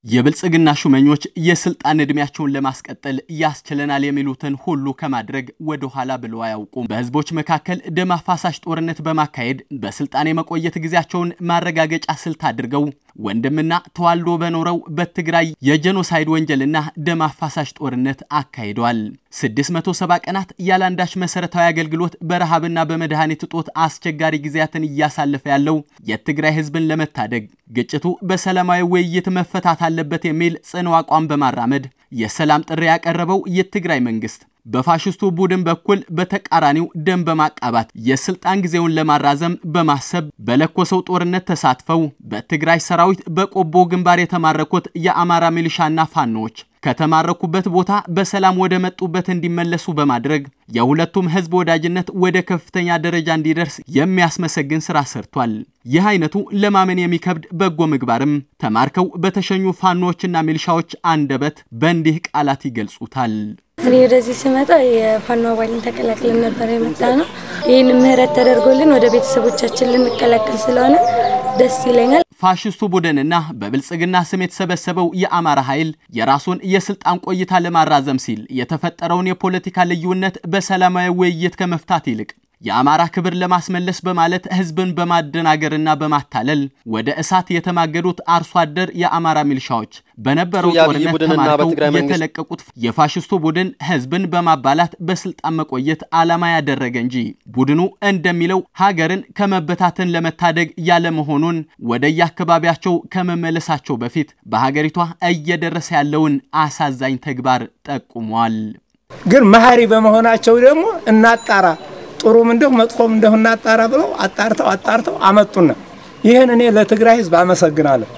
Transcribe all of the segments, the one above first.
የብልጽግና ሹመኞች የስልጣን ዕድሜያቸውን ለማስቀጠል ያስችለናል የሚሉትን ሁሉ ከማድረግ ወደ ኋላ ብለው አያውቁም። በህዝቦች መካከል ደም አፋሳሽ ጦርነት በማካሄድ በስልጣን የመቆየት ጊዜያቸውን ማረጋገጫ ስልት አድርገው ወንድምና ተዋልዶ በኖረው በትግራይ የጄኖሳይድ ወንጀልና ደም አፋሳሽ ጦርነት አካሂደዋል። 670 ቀናት ያለአንዳች መሰረታዊ አገልግሎት በረሃብና በመድኃኒት እጦት አስቸጋሪ ጊዜያትን እያሳለፈ ያለው የትግራይ ህዝብን ለመታደግ ግጭቱ በሰላማዊ ውይይት መፈታት አለበት የሚል ጽኑ አቋም በማራመድ የሰላም ጥሪ ያቀረበው የትግራይ መንግስት በፋሽስቱ ቡድን በኩል በተቃራኒው ደም በማቃባት የስልጣን ጊዜውን ለማራዘም በማሰብ በለኮሰው ጦርነት ተሳትፈው በትግራይ ሰራዊት በቆቦ ግንባር የተማረኩት የአማራ ሚሊሻና ፋኖዎች ከተማረኩበት ቦታ በሰላም ወደ መጡበት እንዲመለሱ በማድረግ የሁለቱም ህዝብ ወዳጅነት ወደ ከፍተኛ ደረጃ እንዲደርስ የሚያስመሰግን ስራ ሰርቷል። ይህ አይነቱ ለማመን የሚከብድ በጎ ምግባርም ተማርከው በተሸኙ ፋኖዎችና ሚሊሻዎች አንደበት በእንዲህ ቃላት ይገልጹታል። እኔ ወደዚህ ስመጣ የፋኖ አባልን ተቀላቅለን ነበር የመጣ ነው። ይህን ምህረት ተደርጎልን ወደ ቤተሰቦቻችን ልንቀላቀል ስለሆነ ደስ ይለኛል። ፋሽስቱ ቡድንና በብልጽግና ስም የተሰበሰበው የአማራ ኃይል የራሱን የስልጣን ቆይታ ለማራዘም ሲል የተፈጠረውን የፖለቲካ ልዩነት በሰላማዊ ውይይት ከመፍታት ይልቅ የአማራ ክብር ለማስመለስ በማለት ህዝብን በማደናገርና በማታለል ወደ እሳት የተማገዱት አርሶ አደር የአማራ ሚሊሻዎች በነበረው ጦርነት ተማርከው የተለቀቁት የፋሽስቱ ቡድን ህዝብን በማባላት በስልጣን መቆየት ዓላማ ያደረገ እንጂ ቡድኑ እንደሚለው ሀገርን ከመበታተን ለመታደግ ያለመሆኑን ወደየአካባቢያቸው ከመመለሳቸው በፊት በሀገሪቷ እየደረሰ ያለውን አሳዛኝ ተግባር ጠቁሟል። ግን መሀሪ በመሆናቸው ደግሞ እናጣራ ጥሩም እንደሁ መጥፎም እንደሁ እናጣራ ብለው አጣርተው አጣርተው አመጡና ይህን እኔ ለትግራይ ህዝብ አመሰግናለሁ።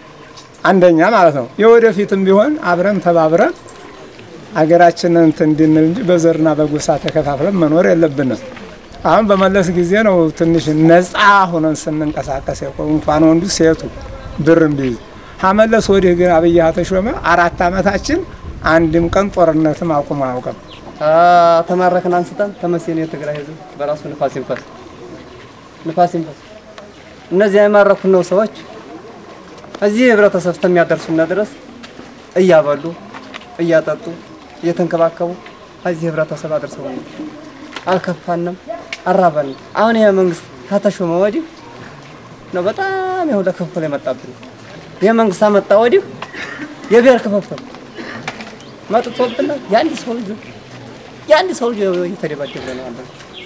አንደኛ ማለት ነው። የወደፊትም ቢሆን አብረን ተባብረን አገራችንን እንትን እንድንል እንጂ በዘርና በጎሳ ተከፋፍለን መኖር የለብንም። አሁን በመለስ ጊዜ ነው ትንሽ ነፃ ሆነን ስንንቀሳቀስ የቆሙ እንኳን ወንዱ ሴቱ ብርም ቢይዝ ከመለስ ወዲህ ግን አብይ ተሾመ አራት ዓመታችን አንድም ቀን ጦርነትም አቁሞ አያውቅም። ተማረክን አንስተን ተመስገን የትግራይ ህዝብ በራሱ ንፋስ ይንፈስ ንፋስ ይንፈስ። እነዚህ የማረኩን ነው ሰዎች እዚህ ህብረተሰብ እስከሚያደርሱና ድረስ እያበሉ እያጠጡ እየተንከባከቡ እዚህ ህብረተሰብ አድርሰው አልከፋንም፣ አራበንም። አሁን ይሄ መንግስት ከተሾመ ወዲህ ነው በጣም ይኸው ለክፍል የመጣብን። ይሄ መንግስት አመጣ ወዲህ የብሔር ክፍፍል መጥቶብናል። የአንድ ሰው ልጅ የአንድ ሰው ልጅ እየተደባደበ ነው አለ።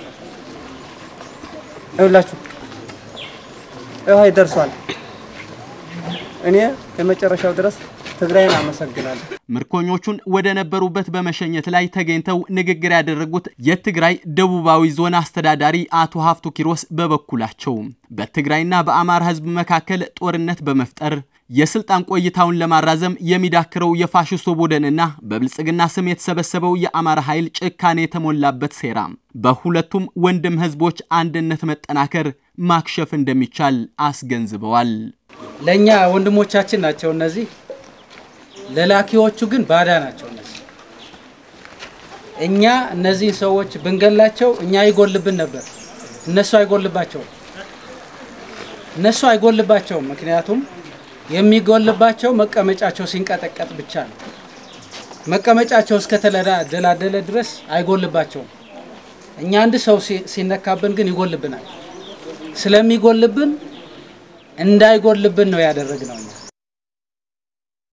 ይኸውላችሁ ይኸው ይደርሷል። እኔ የመጨረሻው ድረስ ትግራይን አመሰግናለሁ። ምርኮኞቹን ወደ ነበሩበት በመሸኘት ላይ ተገኝተው ንግግር ያደረጉት የትግራይ ደቡባዊ ዞን አስተዳዳሪ አቶ ሀፍቱ ኪሮስ በበኩላቸው በትግራይና በአማራ ህዝብ መካከል ጦርነት በመፍጠር የስልጣን ቆይታውን ለማራዘም የሚዳክረው የፋሽስቱ ቡድንና በብልጽግና ስም የተሰበሰበው የአማራ ኃይል ጭካኔ የተሞላበት ሴራ በሁለቱም ወንድም ህዝቦች አንድነት መጠናከር ማክሸፍ እንደሚቻል አስገንዝበዋል። ለእኛ ወንድሞቻችን ናቸው እነዚህ፣ ለላኪዎቹ ግን ባዳ ናቸው እነዚህ። እኛ እነዚህን ሰዎች ብንገላቸው እኛ አይጎልብን ነበር፣ እነሱ አይጎልባቸውም። እነሱ አይጎልባቸውም ምክንያቱም የሚጎልባቸው መቀመጫቸው ሲንቀጠቀጥ ብቻ ነው። መቀመጫቸው እስከተደላደለ ድረስ አይጎልባቸውም። እኛ አንድ ሰው ሲነካብን ግን ይጎልብናል። ስለሚጎልብን እንዳይጎልብን ነው ያደረግነው እኛ